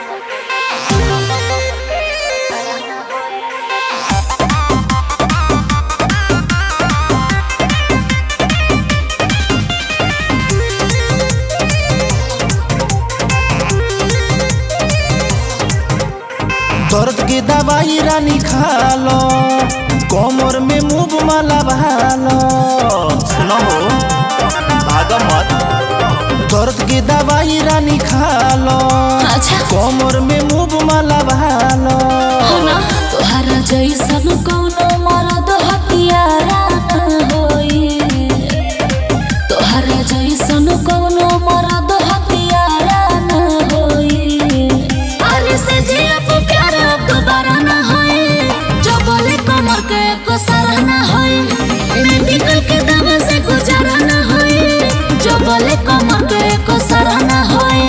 दर्द के दवाई रानी खा लो कमर में मुंह माला भालो सुनो हो भागा मत दर्द के दवाई रानी खा लो अच्छा कमर में मुंह माला भालो ना तोहरा जैसन कौनो मरद हथियारा न होई तोहरा जैसन कौनो मरद हथियारा न होई अरे से जिया पे प्यार अब दोबारा न होई जो बोले कमर के को सराहना होई एमे निकल के दम से गुजारा न होई जो बोले कमर के को सराहना होई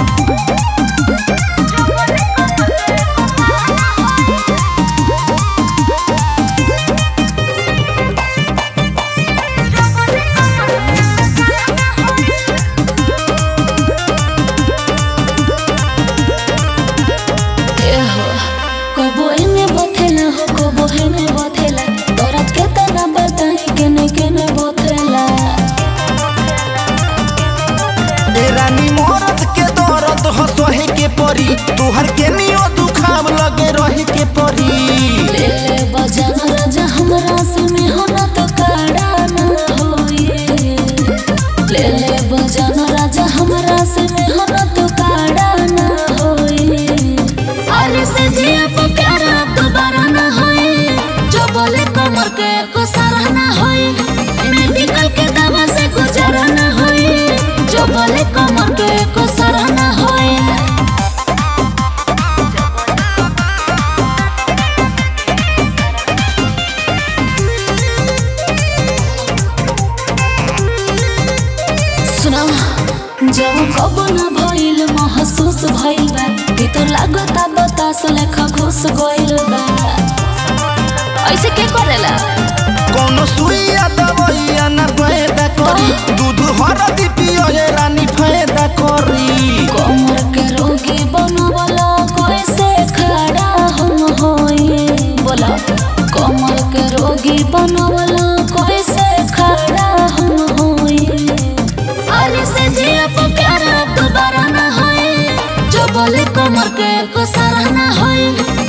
एहो, कबो एने बथेला हो कबो हेने बथेला दर्द के तना बताई केने केने बथेला ए रानी मरद के दर्द हो सहे के परी तोहर के नियो दुखाव लगे रहे के परी ले ले बजान राजा हमरा से मेहनत काड़ा न होई ले ले बजान राजा हमरा से मेहनत काड़ा न होई अरे से जिया पे प्यार अब दोबारा न होई जो बोले कमर के को सराहना होई एने निकल के दवा से गुजारा न होई जो बोले कमर के को सराहना होई सुना जब कब न भइल महसूस भइल बा भीतर लागता बतास लेखा घुस गइल बा ऐसे के करेला कोनो सुइया दवाइया न फायदा करी दूध हरदी पियो ये रानी फायदा करी कमर के रोगी बनवला कैसे खड़ा हम होई बोला कमर के रोगी बनवला कैसे खड़ा हम होई अरे से जिया पे प्यार अब दोबारा न होई जो बोले कमर के को सराहना होई